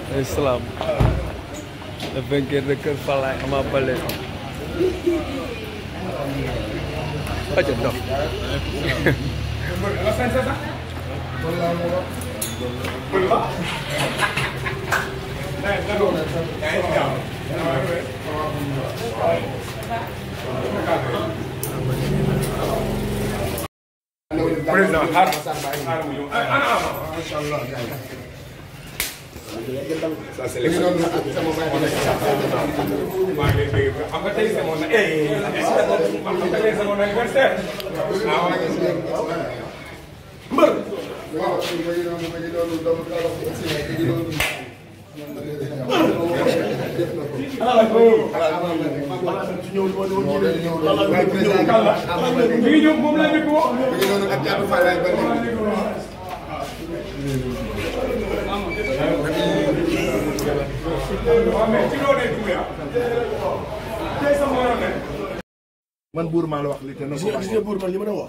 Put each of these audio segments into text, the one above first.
Islam le vainqueur de Kër Falaye Ama Baldé aca dox président xaar xaar mu ñëw ah ah macha allah. ça c'est l'excellent. maa ngi lay dégg xam nga tey c'est mon xam nga tey c'est mon anniversaire. mbër. mi ngi ñëw moom laa njëkk woo. waaw mais ci loo nekk Doumbouya. tey sama waroon ne. man buur maa la wax li te na gis ko nga gis nga buur man li ma la wax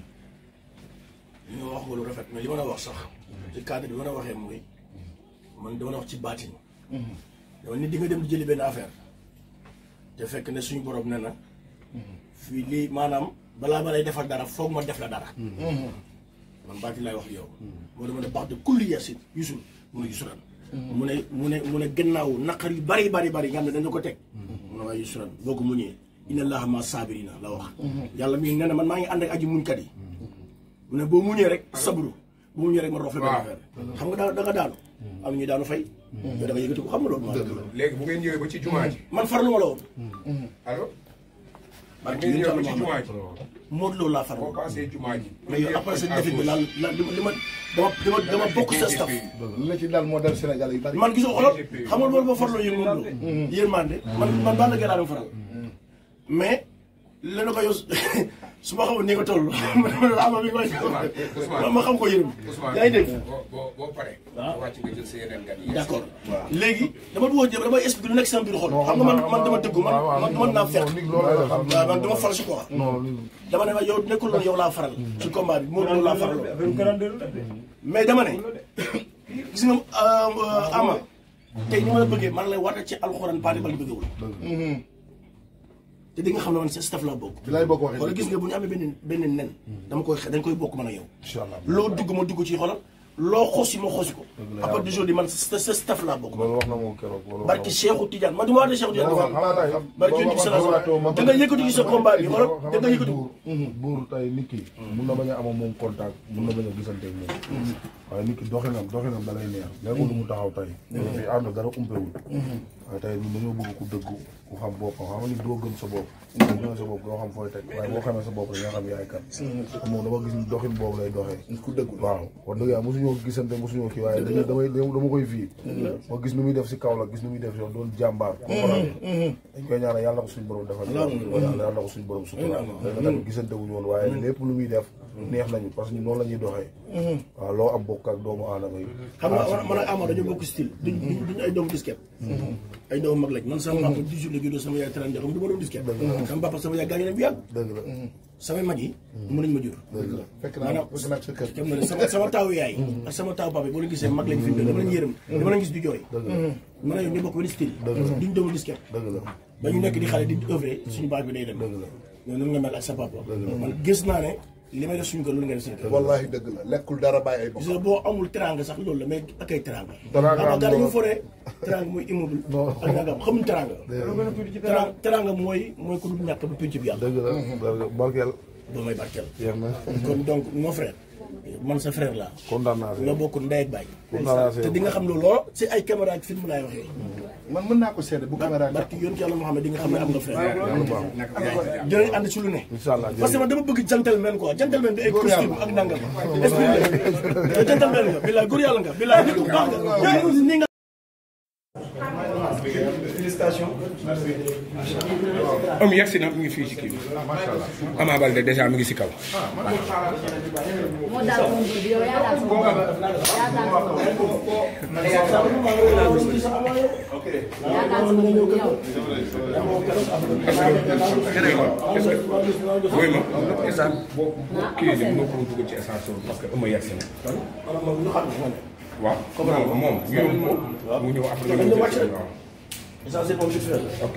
li ma wax nga lu rafet mais li ma la wax sax ci cadre bi ma la waxee mooy man dama la wax ci baatin dama nit di nga dem di jëli benn affaire te fekk ne suñu borom ne na fii lii maanaam balaa ma lay defal dara foog ma def la dara man baatin laay wax yow moo dama ne baax de kulli yasin yusul mu ne yusuran mu ne mu ne mu ne gannaaw naqar yu bari bari bari nga xam ne dañu ko teg mu ne waaye yusuran boo ko muñee inna allaha ma sabirina la wax yàlla mi nee na man maa ngi ànd ak aji muñkat yi mu ne boo muñee rek sabru boo muñee rek ma rof la benn affaire xam nga daa da nga daanu am ñu daanu fay yow da nga yëkkati ko xam nga loolu maa léegi bu ngeen ñëwee ba ci jumaa ji. man farlu ma la woon allo. bu barke ngeen yéen ñëwee ba ci Yàlla jumaa ji. Modou Lo laa boo farlu passé jumaa ji. mais yow après sa défi bi la la li ma li ma dama dama dama bokk sa staff li la ci dal moo dal Sénégal yu bari man gisoo xoolal xam nga loolu ba farloo yéen Modou Lo yéen mande man man baa la gën a dem faral mais lenn ko yow su ma xamul ni nga toll ama bi koy ma xam ko yërëm yaa ngi dégg boo boo boo paree. waaw wàcc nga jël sa yeneen gan yi. d' accord léegi dama bëggoon jëm damay expliquer lu nekk sama biir xol xam nga man man dama dëggu man man mën naa fekk waaw man dama fal si quoi dama ne ma yow nekkul loolu yow laa faral ci combat bi moo loolu laa faral mais dama ne gis nga ama tey ni ma la bëggee man lay war ci alxuraan paati bal bëggewul te di nga xam ne man sa staff laa bokk bi lay bokk waxee xoolal gis nga bu ñu amee benn benn nen dama koy dañ koy bokk man ak yow incha allah loo dugg ma dugg ci xoolal loo xosi ma xosi ko à partir d'aujourd'hui man sa sa staff laa bokk loolu wax na moom keroog loolu barki Cheikhou Tidiane man du ma wax de Cheikhou Tidiane dafa xanaa tey barki yonent bi sallallahu alayhi wasallam da nga yëkkati ci sa combat bi xoolal da nga yëkkati ko buur tey nit ki mun na bañ a amoon moom contact mun na bañ a gisante ak moom waaye nit ki doxinam doxinam da lay neex nekkul lu mu taxaw tey dafa fi ànd dara umpewul waaye tey ñun dañoo bëgg ku dëggu ku xam boppam xam nga nit doo gëm sa bopp doo gëm sa bopp doo xam fooy teg waaye boo xamee sa bopp rek nga xam yaay kan moom dama gis ni doxin boobu lay doxee ku dëggu waaw wax dëgg yàlla mosuñoo gisante mosuñoo kii waaye dañuy damay dama koy fii ma gis nu muy def si kaw la gis nu muy def si yoon doon jàmbaar comprendre dañ koy ñaanal yàlla ko suñu borom defal yàlla yàlla ko suñu borom sutura léegi nag gisante wuñu woon waaye lépp lu muy def neex nañu parce que ñun noonu la ñuy doxee waaw loo am bokk ak doomu aadama yi xam nga man ak Ama dañoo bokk style duñ duñ ay doomu disquette ay doomu mag lañ man sama papa 18 la juddoo sama yaay 30 xam du ma doon disquette sama papa sama yaay gaañu ne bu yàgg dëgg la samay mag yi mën nañ ma jur dëgg la fekk naa maanaam fekk naa sa kër xam nga ne sama sama taawu yaay ak sama taawu papa yi boo leen gisee mag lañ fi mu dama leen yërëm dama leen gis du jooy man ak yow ñu bokk benn style duñ doomu disquette dëgg la ba ñu nekk di xale di œuvre suñu baax bi day dem dëgg la ñoo noonu nga mel ak sa papa man gis naa ne li may def suñu kër loolu nga def seen kër wallahi dëgg la lekkul dara bàyyi ay gis nga boo amul teranga sax loolu la mais ak ay teranga Teranga xam nga am gars yi ñu loolu. foree teranga mooy immeuble ak nangam xamuñ teranga teranga teranga mooy mooy ku dul ñàkk ba pénc bi yàlla dëgg la dëgg la barkeel doo may barkeel jeex na kon donc mon frère man sa frère laa kontaan naa si nga bokk ndey ak baay kontaan naa si te di nga xam ne loolu si ay caméra ak film laay waxee man mën naa ko seede bu caméra barki yoon ci yàlla moo xam ne di nga xam ne am nga frère yàlla baax dinañ ànd ci lu ne incha allah parce que man dama bëgg gentleman quoi gentleman bi ay costume ak nangam esprit la gentleman nga bilaay góor yàlla nga bilaay nit ku baax nga ni nga am yegg si na mi ngi fii ci kii bi. Ama Baldé déjà mi ngi si kaw. moo daal moom bi yow yaa daal sama bopp yaa daal sama bopp yaa daal sama bopp yow. mooy ma essence boo kii bi mënoo ko dugal ci essence parce que ëmb yegg si na. waaw comprendre nga moom ñu yóbbu ko. mu ñëw après dañ ñu la wàcc rek. waaw. essentiel moom vite fait la. ok.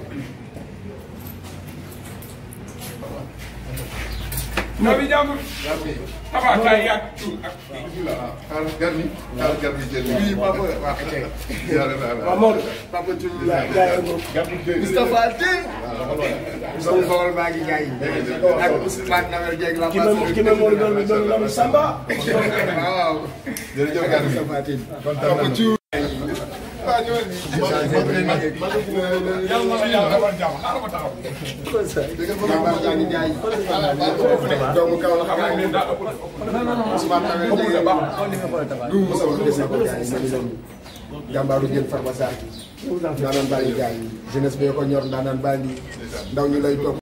Nabi jàmbur. Tafa kaay yàgg tuut ak. xaaral gar mi xaaral gar mi jël oui papa waaw kay yàlla na la waaw Maodo. papa ci lu gaa gaa yi moom. Moustapha Tine sama xawal baa ngi gaay ak Ousmane Nawel Dieng la ki ma ki ma moo doon doon doon Samba. waaw jërëjëf gar mi Moustapha Tine papa ci waaw ñëwal ni Yàlla na la yàlla defal jàmm xaaral ma taxaw. jàmbaar jaa ngi jaay doomu kaw la xam Gaa nga yi daa ëpp ëpp. Ousmane Nawel Dieng du Moussa Wade sa ko jaay ma ngi jàmbaaru jël Farba Sarr ndaanaan baa ngi jaay jeunesse bee ko ñor ndaanaan baa ngi ndaw ñu lay topp